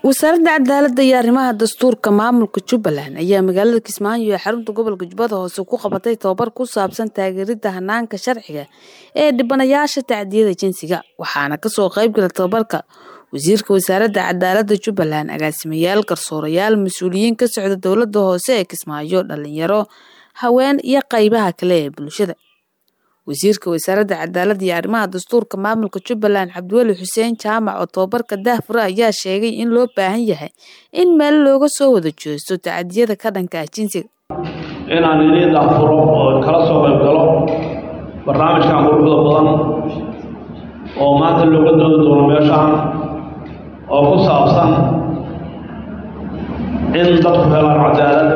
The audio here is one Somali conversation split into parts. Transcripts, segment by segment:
wasaaradda cadaaladda iyo arrimaha dastuurka maamulka jubbaland ayaa magaalada kismaayo ee xarunta gobolka jubbada hoose ku qabatay tababar ku saabsan taageeridda hanaanka sharciga ee dhibanayaasha tacdiyada jinsiga waxaana kasoo qaybgala tababarka wasiirka wasaaradda cadaaladda jubbaland agaasimayaal garsoorayaal mas-uuliyiin ka socda dowladda hoose ee kismaayo dhalinyaro haween iyo qaybaha kale ee bulshada wasiirka wasaaradda cadaaladda iyo arrimaha dastuurka maamulka jubbaland cabdiweli xuseen jaamac oo tababarka daahfure ayaa sheegay in loo baahan yahay in meel looga soo wada jeesto tacadiyada ka dhanka ah jinsiga inaan idiin daahfuro oo kala soo qayb galo barnaamijkan quruxda badan oo maanta looga doodi doono meeshaan oo ku saabsan in dadku helaan cadaalad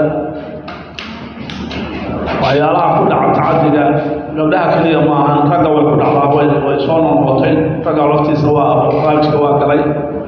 waxyaalaha ku dhaca tacadiga gabdhaha keliya ma ahan ragga way ku dhacdaa way way soo noqotay ragga laftiisa waa barnaamijka waa galay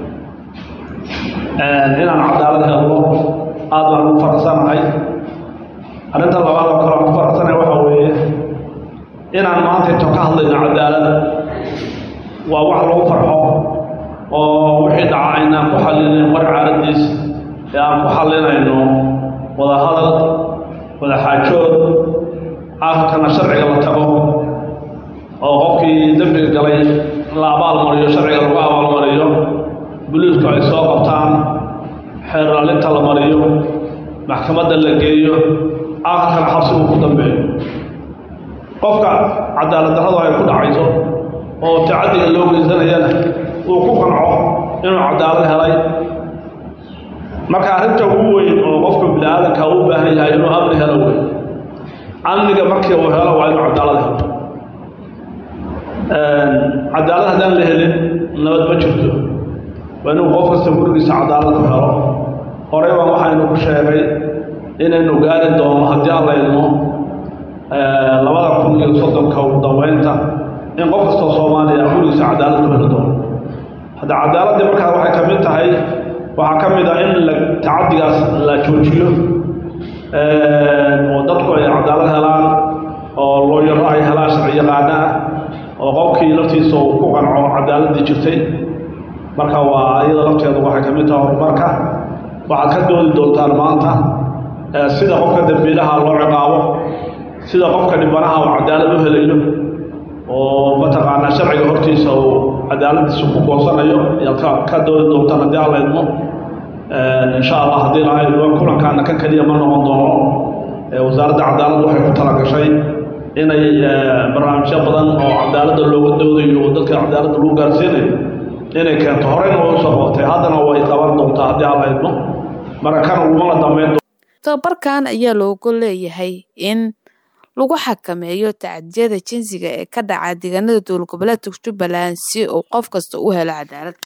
inaan cadaalad helno aad baan ugu faraxsanahay arrinta labaad oo kale aan ku faraxsanahay waxa weeye inaan maanta inta ka hadlayno cadaalada waa wax lagu farxo oo wixii dhaca aynaan ku xallinayn qor caaladiis ee aan ku xallinayno wadahadal wadaxaajood aakhirkana sharciga la tago oo qofkii dembiga galay la abaalmariyo sharciga lagu abaalmariyo buliisku ay soo qabtaan xeerlaalinta la mariyo maxkamadda la geeyo aakhirkana xabsigu ku dambeeyo qofka cadaalad darradu ay ku dhacayso oo tacadiga loo geysanayana uu ku qanco inuu cadaalad helay marka arrinta ugu weyn oo qofka bini aadanka u baahan yahay inuu amni helo wey amniga markii uu helo waa inuu cadaalad helo cadaalad haddaan la helin nabad ma jirto waa inuu qof kasta gurigiisa cadaalad ku helo horey baa waxaynu ku sheegay inaynu gaari doono haddii alla idmo labada kun iyo soddonka ugu dambeynta in qof kastoo soomaaliya gurigiisa cadaalad ku heli doono hadda cadaaladdii markaa waxay ka mid tahay waxaa ka mid ah in la tacadigaas la joojiyo oo dadku ay cadaalad helaan oo looyaro ay helaan sharci yaqaana ah oo qofkii laftiisa uu ku qanco cadaaladdii jirtay marka waa iyada lafteedu waxay ka mid tahay horumarka waxaad ka doodi doontaan maanta sida qofka dembiilaha loo ciqaabo sida qofka dhibanaha uu cadaalad u helayo oo mataqaanaa sharciga hortiisa uu cadaaladiisa ku goosanayo ayaad ka ka doodi doontaan haddii alla idmo insha allah haddii laha idmo kulankaana kan keliya ma noqon doono wasaaradda cadaaladda waxay ku talagashay inay barnaamijyo badan oo cadaaladda looga doodayo oo dadka cadaaladda lagu gaarsiinayo inay keento horeyna way usoo qabatay haddana way qaban doontaa haddii alla idmo marka kan ugumala dambeyn tababarkan ayaa looga leeyahay in lagu xakameeyo tacadiyada jinsiga ee ka dhaca deegaanada dowlad goboleedka jubbaland si uu qof kasta u helo cadaalad